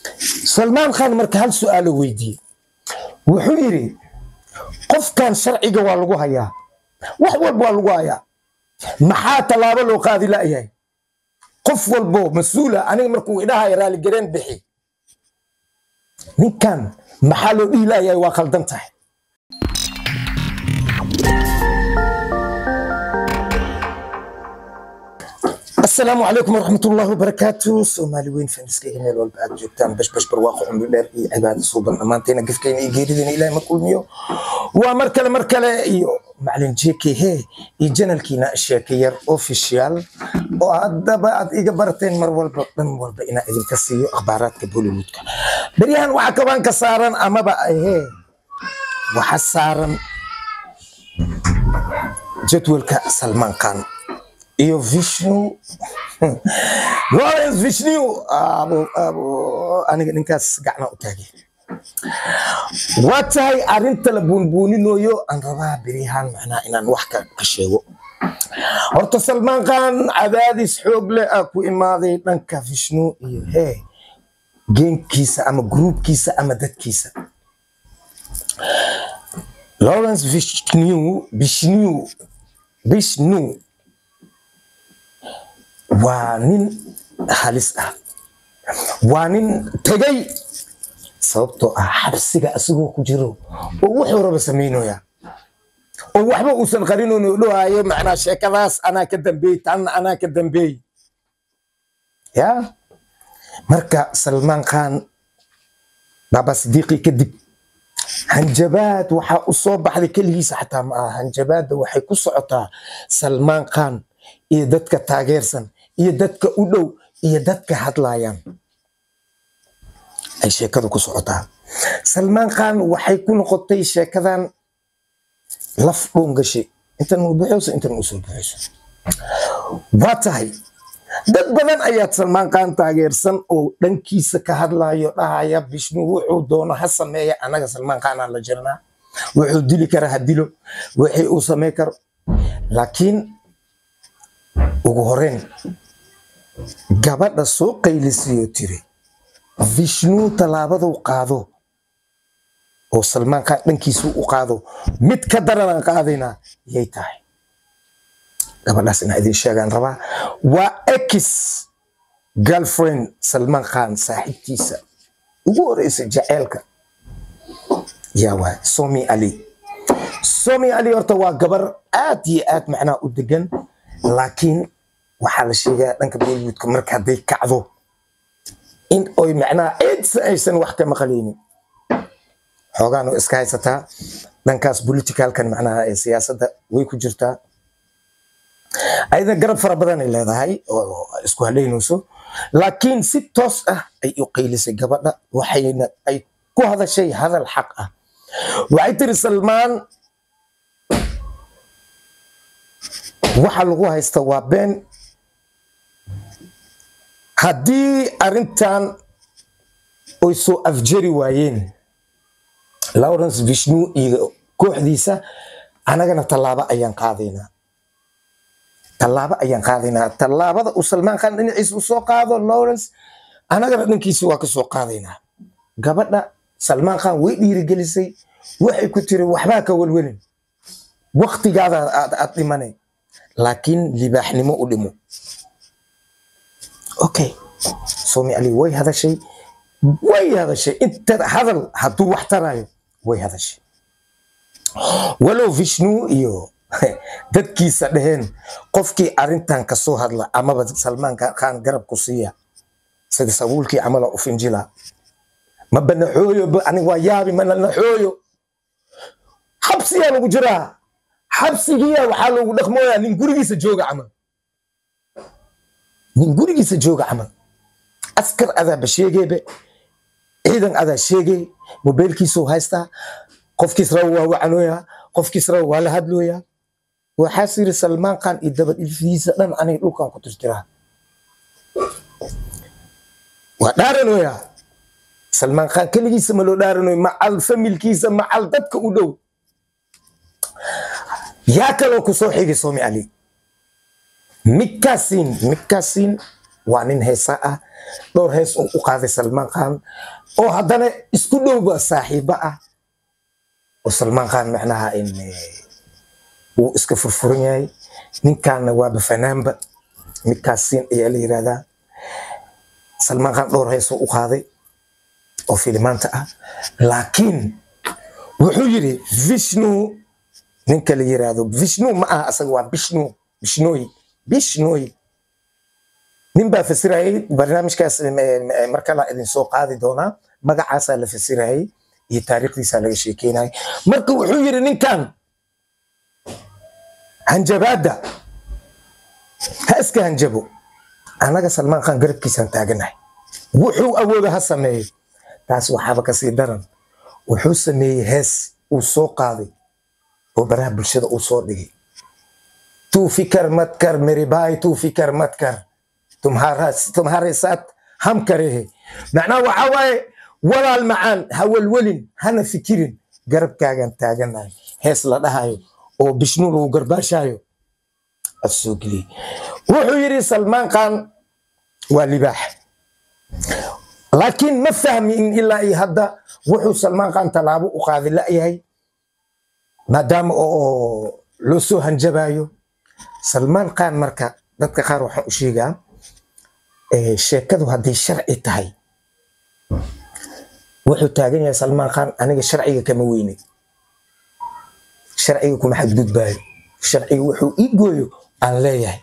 salmaan khan marka hal su-aalo weydiiyey wuxuu yidhi qofkan sharciga waa lagu hayaa wax walba waa lagu hayaa maxaa tallaabo loo qaadi la'yahay qof walbo mas-uula aniga markuu idhahaya raaligareen bixi ninkan maxaa loo dhihi la'yahay waa khaldan tahay asalaamu calaykum waraxmat ullahi wabarakaatu soomaali weyn faniskayga meel walba aad joogtaan bashbash barwaaqo cumri dheer iyo cibaado suuban dhammaantayna gafkayna iyo geeridayna ilaahay ma kulmiyo waa mar kale mar kale iyo macalin jk he iyo janalkiina sheeke yar official oo haddaba aad iga barateen mar walba dhan walba inaa idinka siiyo akhbaaraadka bollywoodka beryahan waxaa kabaan ka saaran amaba he waxa saaran jadwalka salmaan khan iyo vishnu lawrence vishnu abo abo aniga ninkaas gacna u taagay waa tahay arrinta la buunbuuninayo aan rabaa beryahan macnaa inaan wax ka ka sheego horta salmaan khan cadaadis xoog leh ah ku imaaday dhanka vishnu iyo hee geenkiisa ama gruubkiisa ama dadkiisa lawrence vishnu vishnu vishnu waa nin halis ah waa nin tegay sababtoo ah xabsiga asigoo ku jiro oo wuxuu raba samaynaya oo waxba uusan qarinoon oo dhahaayo macnaa sheekadaas anaa ka dambeey tan anaa ka dambeey ya marka salmaan khan baaba sidiiqi kadib hanjabaad waxaa u soo baxday keligiisa xataa ma aha hanjabaadda waxay ku socotaa salmaan khan iyo dadka taageersan iyo dadka u dhow iyo dadka hadlayaan ay sheekadu ku socotaa salmaan khan waxay ku noqotay sheekadan laf dhoon gashay intan u buxayso intan u soo buxayso waa tahay dad badan ayaad salmaan khan taageersan oo dhankiisa ka hadlayo dhahaya bishnu wuxuu doono ha sameeya anaga salmaan khanaa la jirnaa wuxuu dili kara ha dilo wixii uu samey karo laakiin ugu horeyn gabadha soo qaylisiyo tiri vishnu tallaabaduu qaado oo salmaan khan dhankiisu u qaado mid ka daranaan qaadaynaa yay tahay gabadhaas inaa idin sheegaan rabaa waa ex girlfriend salmaan khan saaxiibtiisa ugu horeysa jaceelka yaa waay somi ali somi ali horta waa gabar aad iyo aad macnaha u degan laakiin waxaa la sheegaa dhanka bollywoodka marka hadday kacdo in oy macnaha cidsa aysan wax ka maqlaynin xoogaan oo iska haysataa dhankaas politicalkan macnaha ee siyaasadda way ku jirtaa ayada garab fara badan ay leedahay oo isku haleynayso laakiin si toos ah ay u qaylisay gabadha waxayna ay ku hadashay hadal xaq ah waxay tiri salmaan waxa lagu haysta waa been haddii arrintan oy soo afjari waayeen lawrence vishnu iyo kooxdiisa anagana tallaabo ayaan qaadaynaa tallaabo ayaan qaadaynaa tallaabada uu salmaan khan dhinaciisa usoo qaado lawrence anagana dhankiisi waa ka soo qaadaynaa gabadha salmaan khan way dhiirigelisay waxay ku tiri waxbaa ka welwelin waktigaada aad dhimanay laakiin libaaxnimo u dhimo okay somi ali way hadashay way hadashay inta hadal hadduu wax tarayo way hadashay walow vishnu iyo dadkiisa dheheen qofkii arrintan kasoo hadla amaba salmaan khan garab ku siiya sida sabuulkii camala u finjila ma banaxooyo anig waa yaabi mana naxooyo xabsiyaa lagu jiraa xabsigiya waxaa loogu dhaqmooyaa nin gurigiisa jooga camal nin gurigiisa jooga camal askar adaaba sheegeebe ciidan adaa sheegay mobeylkiisuu haystaa qofkiis raba waa wacanooyaa qofkiis raba waa la hadlooyaa waxaas yiri salmaan khan iyo dabadhilfidiisa dhan aniga dhulkan ku tirtiraa waa dhaaranooyaa salmaan khan keligiisa ma loo dhaaranoy macal familkiisa macal dadka u dhow yaa kaloo ku soo xigay somi ali mikaasin mikaasin waa nin heesa ah dhowr hees uu u qaaday salmaan khan oo haddana isku dhowba saaxiibo ah oo salmaan khan macnaha in uu iska furfuran yahay ninkaanna waaba fanaanba midkaas siin ayaa la yirahdaa salmaan khan dhowr hees uu u qaaday oo filimaanta ah laakiin wuxuu yidhi vishnu ninka la yiraahdo vishnu ma aha asaga waa bishnu bishnooy bishnooy nin baa fasirayay barnaamijkaas markala idin soo qaadi doonaa magacaasaa la fasirayay iyo taariikhdiisaa laga sheekeynayay marka wuxuu yidhi ninkan hanjabaadda ha iska hanjabo annaga salmaan khan garabkiisaan taaganahay wuxuu awooda ha sameeyo taas waxaaba kasii daran wuxuu sameeyey hees uu soo qaaday oo baraha bulshada uu soo dhigay तू फिकर मत कर मेरे भाई तू फिकर मत कर तुम्हारा तुम्हारे साथ हम करे है macnaha waxa waaye walaal macaan ha welwelin hana fikirin garabkaagan taaganahay hees la dhahayo oo bishnu lagu garbaashaayo asoo geliyey wuxuu yidhi salmaan khan waa libaax laakiin ma fahmin ilaa iyo hadda wuxuu salmaan khan tallaabo u qaadi la'yahay maadaama oo loo soo hanjabayo salmaan khan marka dadka qaar waxaan u sheegaa sheekadu hadday sharci tahay wuxuu taagan yahay salmaan khan aniga sharciga kama weyne sharciga kuma xadgudbaayo sharciga wuxuu ii gooyo aan leeyahay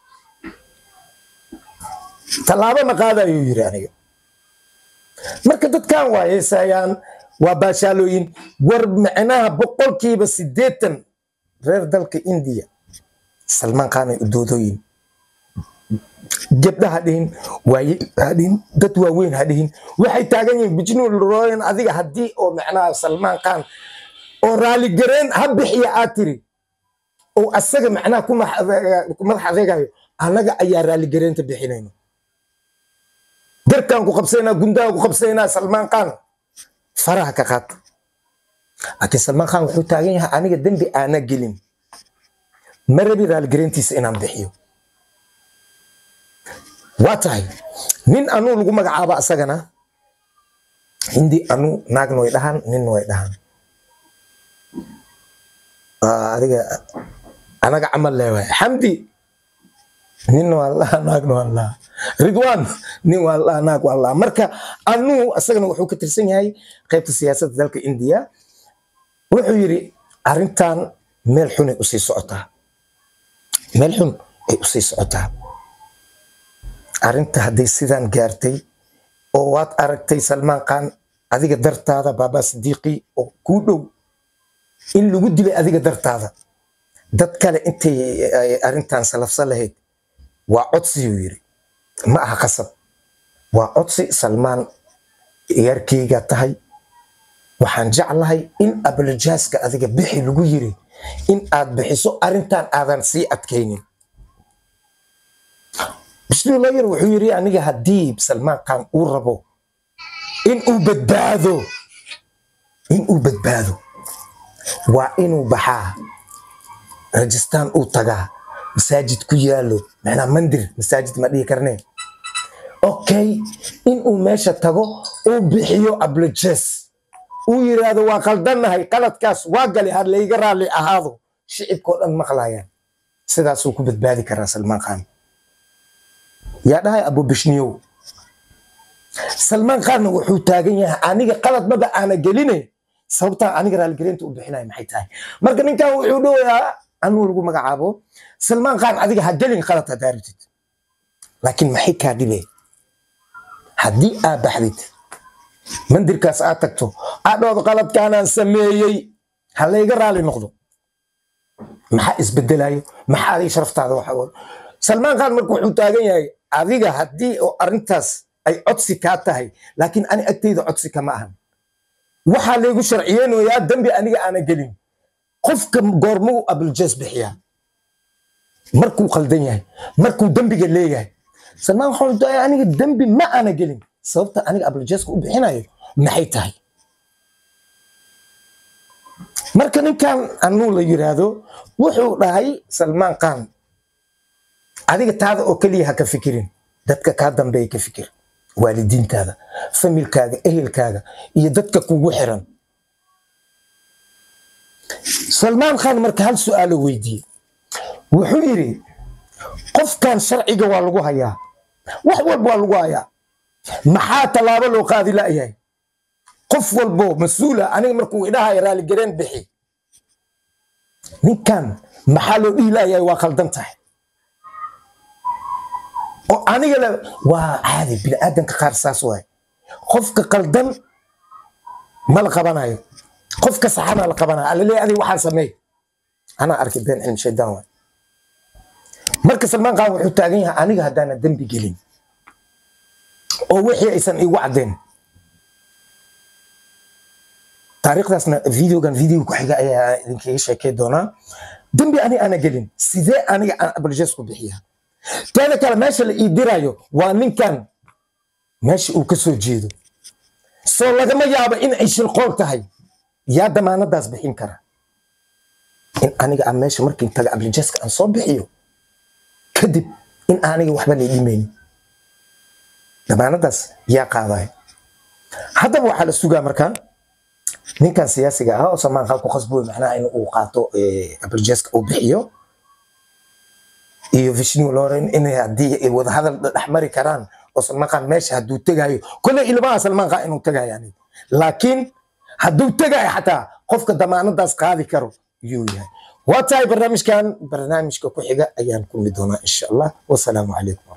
tallaabo ma qaadayuu yidhi aniga marka dadkan waa heesayaan waa baashaalooyin war macnaha boqolkiiba siddeetan reer dalka indiya salmaan khanay u doodooyin gabdha ha dhihin waaye ha dhihin dad waaweyn ha dhihin waxay taagan yihiin bijnuul royan adiga haddii oo macnaha salmaan khan oo raaligareen ha bixiya aad tiri oo asaga macnaha ku madax adeegayo annaga ayaa raaligareenta bixinayno garkaan ku qabsaynaa gundaha ku qabsaynaa salmaan khan faraha ka qaad laakiin salmaan khan wuxuu taagan yahay aniga dembi aana gelin ma rabi raaligareentiisa inaan bixiyo waa tahay nin anuu lagu magacaaba asagana hindi anu naagna way dhahaan ninna way dhahaan adiga anaga camal leewaay xamdi ninna waa laha naagna waa laha ridwan nin waa laha naag waa laha marka anuu asagana wuxuu ka tirsan yahay qaybta siyaasadda dalka indiya wuxuu yidhi arrintan meel xunay usii socotaa meel xun ay usii socotaa arrinta hadday sidaan gaartay oo waad aragtay salmaan khan adiga dartaada baaba sidiiqi oo kuu dhow in lagu dilay adiga dartaada dad kale intay arrintan salafsan lahayd waa codsiyuu yidhi ma aha qasab waa codsi salmaan ciyaarkeyga tahay waxaan jeclahay in abalajaaska adiga bixi lagu yiri in aad bixiso arrintan aadan sii adkaynin bismillaahir wuxuu yidhi aniga haddii salmaan khan uu rabo in uu badbaado in uu badbaado waa inuu baxaa rajistaan uu tagaa masaajid ku yaalo macnaa mandir masaajid ma dhihi karnee okay in uu meesha tago uu bixiyo ablajes uu yidhaahdo waa qaldannahay qaladkaas waa gali ha layga raalli ahaado shicibkao dhan maqlayaan sidaasuu ku badbaadi karaa salmaan khan yaa dhahay abubishniyow salmaan khanna wuxuu taagan yahay aniga qalad maba aana geline sababtaa aniga raaligelinta u bixinaya maxay tahay marka ninkan wuxuu dhowayaa anuu lagu magacaabo salmaan khan adiga ha gelin qalad haddaa rabtid laakiin maxay kaa dhibe haddii aa baxdid mandirkaas aad tagto adhooda qaladkaanaan sameeyey ha layga raali noqdo maxaa isbedelayo maxaa adiga sharaftaada waxa salmaan khan marka wuxuu taagan yahay adiga haddii oo arrintaas ay codsi kaa tahay laakiin ani agtayda codsi kama ahan waxaa laygu sharciyeynayaa dembi aniga aana gelin qofka goormuu abuljees bixiyaa markuu qaldan yahay markuu dembiga leeyahay salmaan waxaan daaya aniga dembi ma aana gelin sababta aniga abuljeeska u bixinayo maxay tahay marka ninkan anuu la yiraahdo wuxuu dhahay salmaan khan adiga taada oo keliya ha ka fikirin dadka kaa dambeeya ka fikir waalidiintaada familkaaga ehelkaaga iyo dadka kugu xiran salmaan khan marka hal su'aalo weydiiyey wuxuu yidhi qofkan sharciga waa lagu hayaa wax walba waa lagu hayaa maxaa tallaabo loo qaadi la'yahay qof walbo mas-uula aniga markuu idhahayo raaligareen bixi ninkan maxaa loo dhihi la'yahay waa khaldan tahay oo aniga le waa caadi bini'aadanka qaar saas waay qofka qaldan ma la qabanayo qofka saxana la qabanayo alaleeya adiga waxaan sameey anaa arkay been cilmi shaydaan waay marka salmaan qaan wuxuu taagan yahay aniga haddaana dembi gelin oo wixii aysan igu caddayn taariikhdaasna videogan videoga ku xiga ayaa idinkaga sheekay doonaa dembi ani ana gelin sidee aniga aan abaljes ku bixiyaa teeda kale meesha la ii dirayo waa ninkan meesha uu ka soo jeedo soo lagama yaabo in ay shilqool tahay yaa damaanadaas bixin kara in aniga aan meesha markiin taga abaljeska aan soo bixiyo kadib in aniga waxba lay dhimaynin damaanadaas yaa qaadaya haddaba waxaa la sugaa markaa ninkan siyaasiga ah oo salmaan khan ku khasboy macnaha in uu qaato abaljeska uu bixiyo iyo vishnu loren inay haddii ay wadahadal dhex mari karaan oo salmaan khan meesha hadduu tegayo kolley ilmaha salmaan khan inuu tegayo aniga laakiin hadduu tegayo xataa qofka damaanadaas qaadi karo yuu yahay waa tahay barnaamijkan barnaamijka ku xiga ayaan kulmi doonaa insha allah wasalaamu calaykum